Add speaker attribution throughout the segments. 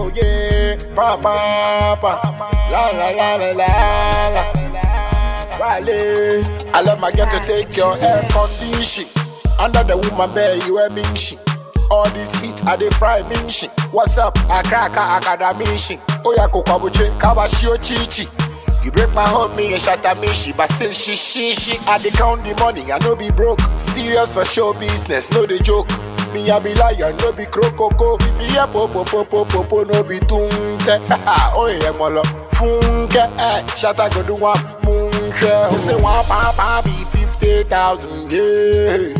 Speaker 1: oh yeah. Pa pa pa, la la la la la la. Wale, I love my girl to take your air condition. Under the woman bed, you a ming shit. All this heat, I dey fry ming shit. What's up? I crack a academy Oya kokwabuche, kabashio chichi. You break my home, me and shatter me she, but still she she she. I dey count the money, I no be broke. Serious for show business, no dey joke. Me I be lion, no be crocoko. If you hear popo popo popo, no be tunte. oh yeah, molo funke. Eh, shatter go do one munche. Who say one papa be fifty thousand? Yeah,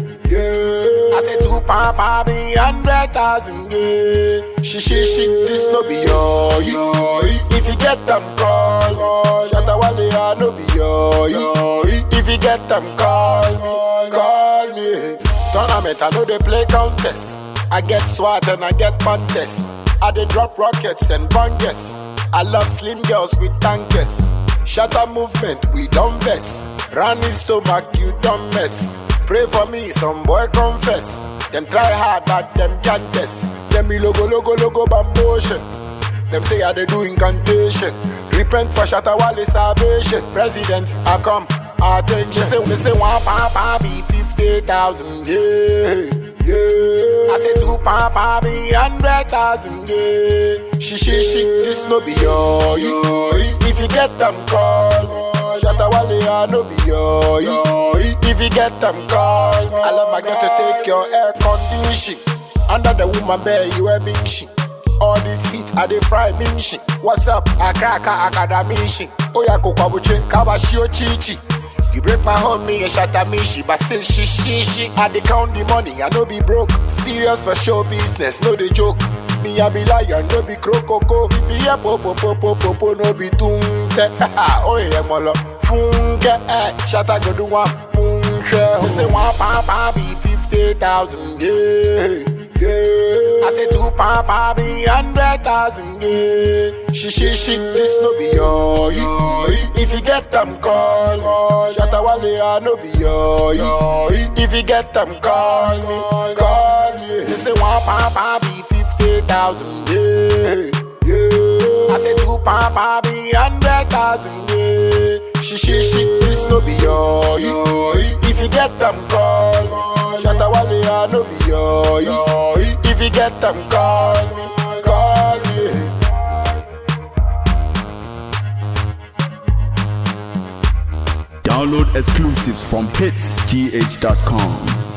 Speaker 1: yeah. I say two papa be hundred thousand. Yeah. She she she, this no be your. your. If you get them call, call. Shatter wale I no be your. your. If you get them call, call, call me. Tournament, I know they play contest. I get swat and I get contest. I dey drop rockets and bangers. I love slim girls with tankers. Shatter movement, we don't mess. Run his stomach, you don't mess. Pray for me, some boy confess. Them try hard, but them can't test. Them be logo, logo, logo, bambotion. Them say I they do incantation. Repent for Shatawale salvation. President, I come. Attention. Me say, me say one papa be fifty thousand. Yeah, yeah. I say two papa be hundred thousand. Yeah. She, she, she. This no be your. your. If you get them call. Shatawale, I no be your. your. If you get them call. I love my girl to take your air condition. Under the woman bed, you a big shit. All this heat, I dey fry ming shit. What's up? I crack a academy shit. Oya kokwabuche, kabashio chichi. You break my home, me and shatter me she, but still she she she. I dey count the money, I no be broke. Serious for show business, no dey joke. Me I be lion, no be crocoko. If you hear popo popo popo, no be tunte. oh yeah, molo funke. Eh, shatter go do one munche. Who say one papa be fifty thousand? Yeah. Yeah. I say two papa be hundred thousand. Yeah. She she she this no be your. If you get them call, call. Shatawale I no be your. If you get them call, call, call me. They say one papa be fifty thousand. Yeah. Yeah. I say two papa be hundred thousand. Yeah. She she she this no be your. If you get them call, call. Shatawale I no be your. If you get them call, call me.
Speaker 2: Download exclusives from hitsgh.com.